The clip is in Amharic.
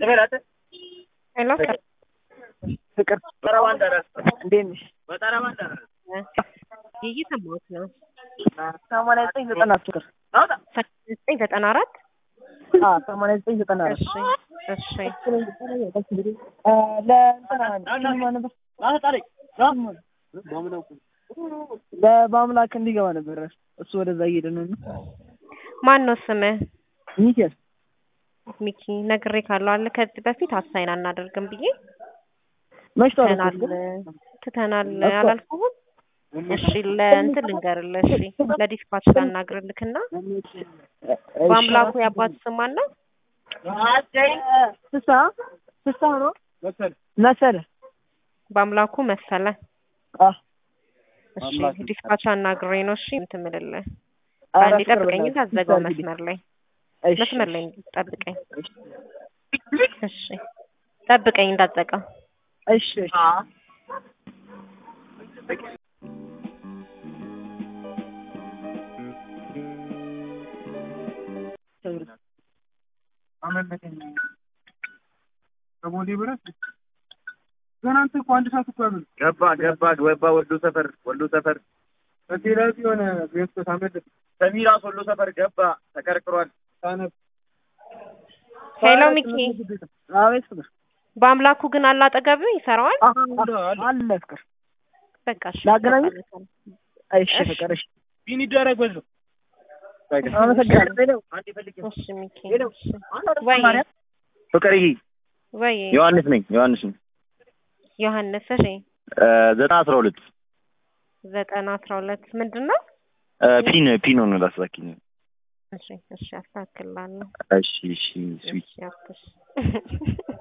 ሄሎ ፍቅር እንዴት ነሽ? እየሰማሁት ነው። ሰማንያ ዘጠኝ ዘጠና ፍቅር ዘጠኝ ዘጠና አራት አዎ ሰማንያ ዘጠኝ ዘጠና አራት እሺ እሺ እ ለእንትና ሲኒማ ነበር ለበአምላክ እንዲገባ ነበር እሱ ወደዛ እየሄደ ነው እና ማን ነው ስምህ? ሚካኤል ሚኪ ነግሬ ካለው አለ ከዚህ በፊት አሳይን አናደርግም ብዬ መች ትተናል ተዋረድ ትተናል እኮ። አላልኩህም? እሺ ለእንትን ልንገርልህ እሺ ለዲስፓች ላናግርልክና በአምላኩ የአባት ስም ማን ነው? ፍሳ ፍሳ ነው መሰለ በአምላኩ መሰለ አዎ እሺ ዲስፓች አናግሬ ነው እሺ እንትን የምልልህ ኧረ አንዴ ፍቅር ጠብቀኝ በእናትህ ታዘገው ፍሳ መስመር ላይ እሺ መስመር ላይ ጠብቀኝ እሺ ጠብቀኝ እንዳትዘጋው እሺ እሺ ከቦሌ ብረት ገና አንተ እኮ አንድ ሰዓት እኮ ያሉት ገባ ገባ ገባ ወሎ ሰፈር ወሎ ሰፈር በቴላቪ የሆነ ቤት ታመድ ሰሚራስ ወሎ ሰፈር ገባ ተቀርቅሯል። ታነብ ሄሎ ሚኪ አቤት ፍቅር በአምላኩ ግን አለ አጠገብህ ይሰራዋል አለ ፍቅር በቃ እሺ ላገናኝህ? ይሰራል። እሺ እሺ። ፍቅር እሺ ቢን ይደረግ በለው አመሰግናለሁ አንዴ ፈልግ እሺ ሚኪ እሺ ወይ ፍቅርዬ ወይ ዮሐንስ ነኝ ዮሐንስ ነኝ ዮሐንስ እሺ እ ዘጠና አስራ ሁለት ዘጠና አስራ ሁለት ምንድን ነው? እ ፒን ፒን ሆኖ ላስላኪኝ እሺ እሺ አስተካክላለሁ። እሺ እሺ ስዊት እሺ አትሽ